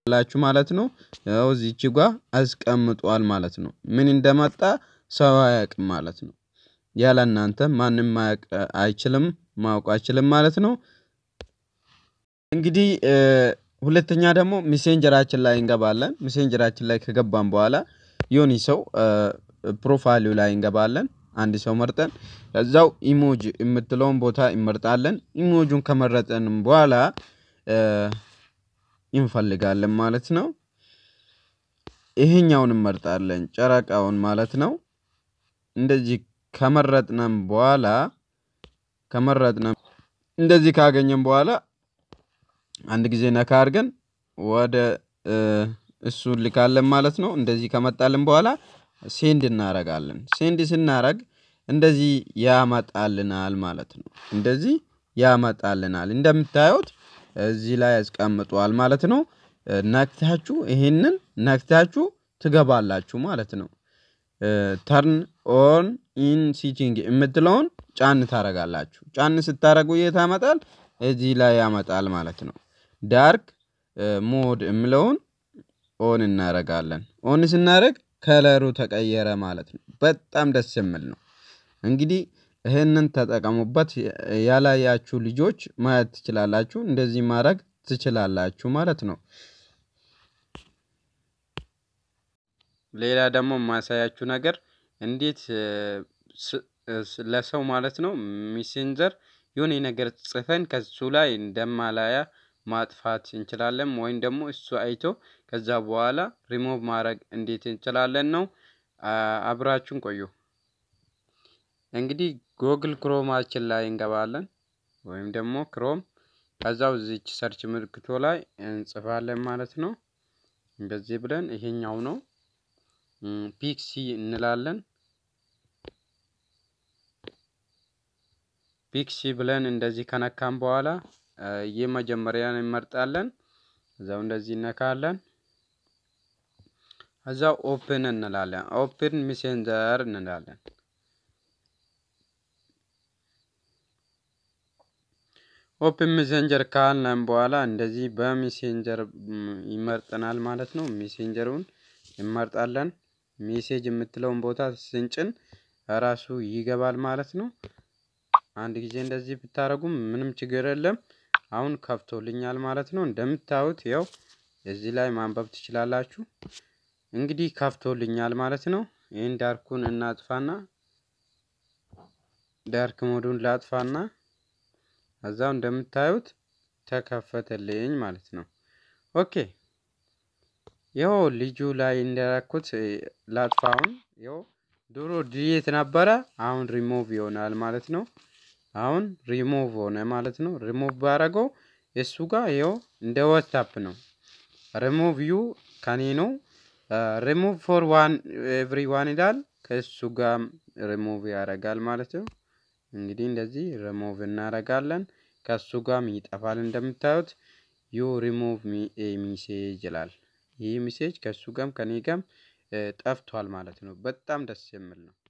ላችሁ ማለት ነው። ያው እዚች ጋ አስቀምጧል ማለት ነው። ምን እንደመጣ ሰው አያውቅም ማለት ነው። ያለ እናንተ ማንም ማያውቅ አይችልም ማወቅ አይችልም ማለት ነው። እንግዲህ ሁለተኛ ደግሞ ሚሴንጀራችን ላይ እንገባለን ሚሴንጀራችን ላይ ከገባን በኋላ የሆነ ሰው ፕሮፋይሉ ላይ እንገባለን አንድ ሰው መርጠን ከዛው ኢሞጂ የምትለውን ቦታ እንመርጣለን ኢሞጂውን ከመረጥንም በኋላ እንፈልጋለን ማለት ነው። ይሄኛውን እንመርጣለን ጨረቃውን ማለት ነው። እንደዚህ ከመረጥነም በኋላ ከመረጥነም እንደዚህ ካገኘን በኋላ አንድ ጊዜ ነካ አድርገን ወደ እሱን እንልካለን ማለት ነው። እንደዚህ ከመጣልን በኋላ ሴንድ እናደርጋለን ሴንድ ስናደርግ እንደዚህ ያመጣልናል ማለት ነው። እንደዚህ ያመጣልናል እንደምታዩት እዚህ ላይ አስቀምጧል ማለት ነው። ነክታችሁ ይሄንን ነክታችሁ ትገባላችሁ ማለት ነው። ተርን ኦን ኢን ሲቲንግ የምትለውን ጫን ታደርጋላችሁ ጫን ስታደርጉ የት ያመጣል እዚህ ላይ ያመጣል ማለት ነው። ዳርክ ሞድ የምለውን ኦን እናደርጋለን ኦን ስናደርግ ከለሩ ተቀየረ ማለት ነው በጣም ደስ የሚል ነው። እንግዲህ ይሄንን ተጠቀሙበት ያላያችሁ ልጆች ማየት ትችላላችሁ እንደዚህ ማድረግ ትችላላችሁ ማለት ነው። ሌላ ደግሞ የማሳያችሁ ነገር እንዴት ለሰው ማለት ነው ሚሴንጀር የሆነ ነገር ጽፈን ከእሱ ላይ እንደማላያ ማጥፋት እንችላለን ወይም ደግሞ እሱ አይቶ ከዛ በኋላ ሪሞቭ ማድረግ እንዴት እንችላለን ነው። አብራችሁን ቆዩ። እንግዲህ ጎግል ክሮማችን ላይ እንገባለን ወይም ደግሞ ክሮም ከዛው እዚች ሰርች ምልክቶ ላይ እንጽፋለን ማለት ነው። እንደዚህ ብለን ይሄኛው ነው ፒክሲ እንላለን። ፒክሲ ብለን እንደዚህ ከነካን በኋላ የመጀመሪያን እንመርጣለን እዛው እንደዚህ እነካለን። እዛው ኦፕን እንላለን ኦፕን ሚሴንጀር እንላለን። ኦፕን ሚሴንጀር ካልን በኋላ እንደዚህ በሚሴንጀር ይመርጠናል ማለት ነው። ሚሴንጀሩን እንመርጣለን ሜሴጅ የምትለውን ቦታ ስንጭን ራሱ ይገባል ማለት ነው። አንድ ጊዜ እንደዚህ ብታደርጉም ምንም ችግር የለም። አሁን ከፍቶልኛል ማለት ነው እንደምታዩት ያው እዚህ ላይ ማንበብ ትችላላችሁ። እንግዲህ ከፍቶልኛል ማለት ነው። ይሄን ዳርኩን እናጥፋና ዳርክ ሞዱን ላጥፋና እዛው እንደምታዩት ተከፈተልኝ ማለት ነው። ኦኬ ይኸው ልጁ ላይ እንዳረኩት ላጥፋውን ይኸው ድሮ ዲሌት ነበረ አሁን ሪሞቭ ይሆናል ማለት ነው። አሁን ሪሞቭ ሆነ ማለት ነው። ሪሞቭ ባደረገው እሱ ጋር ይኸው እንደ ዋትሳፕ ነው። ሪሞቭ ዩ ከኔ ነው። ሪሙቭ ፎር ዋን ኤቭሪ ዋን ይላል ከእሱ ጋር ሪሙቭ ያደርጋል ማለት ነው። እንግዲህ እንደዚህ ሪሙቭ እናደርጋለን ከእሱ ጋርም ይጠፋል እንደምታዩት ዩ ሪሙቭ ሚ ኤ ሚሴጅ ይላል። ይህ ሚሴጅ ከእሱ ጋርም ከእኔ ጋርም ጠፍቷል ማለት ነው። በጣም ደስ የሚል ነው